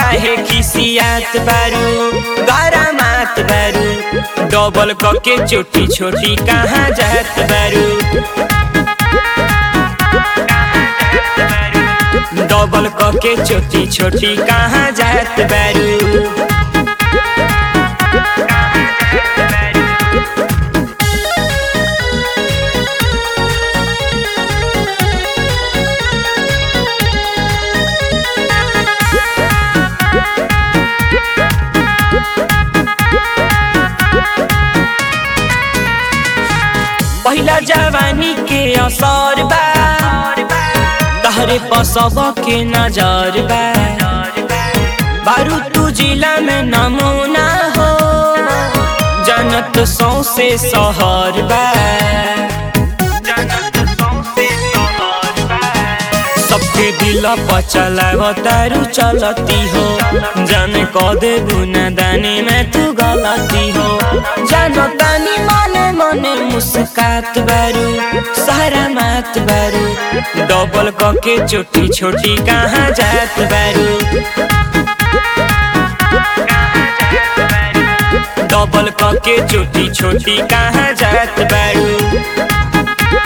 काहे खिसियात बारू गरमात बारू डबल कके छोटी छोटी कहाँ जात बारू डबल कके छोटी छोटी कहाँ जात बारू पहिला जवानी के असर बा तहरे पसब के नजर बा बारू तू जिला में नमूना हो जनत सौसे सहर बा सबके दिल पचलाव तारू चलती हो जाने क दे बुना दानी में तू गलती हो जानो तानी मने मने मुस्कात बारू सारा मात बारू डबल कके छोटी छोटी कहाँ जात बारू डबल कके छोटी छोटी कहाँ जात बारू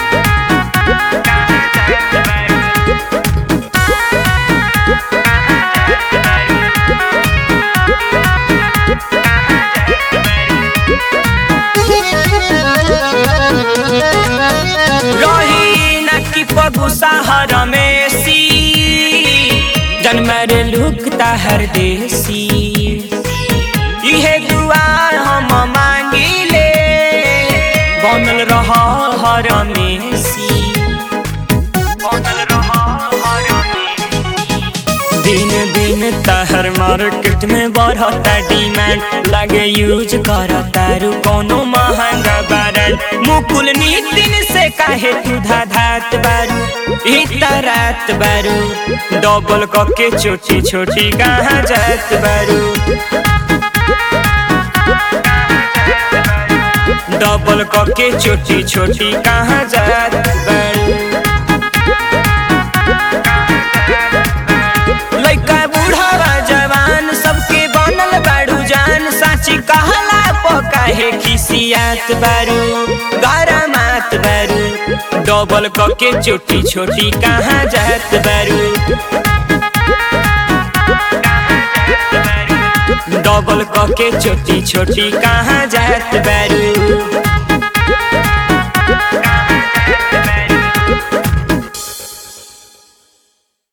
रही नकी पगुसा हर मेसी जन्मर लुकता हर देसी इहे दुआ हम मांगिले बनल रह हर मेसी बनल रह हर दिन दिन तहर मार्केट में बढ़ता डिमांड लगे यूज करता रू कोनो महंगा ब्रांड मुकुल नितिन से काहे तू धात बारू इतना रात बारू डबल कके छोटी छोटी कहाँ जात बारू डबल कके छोटी छोटी कहाँ जात बारू लइका बूढ़ावा जवान सबके बनल बाड़ू जान साची कहला पकाहे खिसियात बारू गरमात बारू डबल कके छोटी छोटी कहाँ जात बारू डबल कके छोटी छोटी कहाँ जात बारू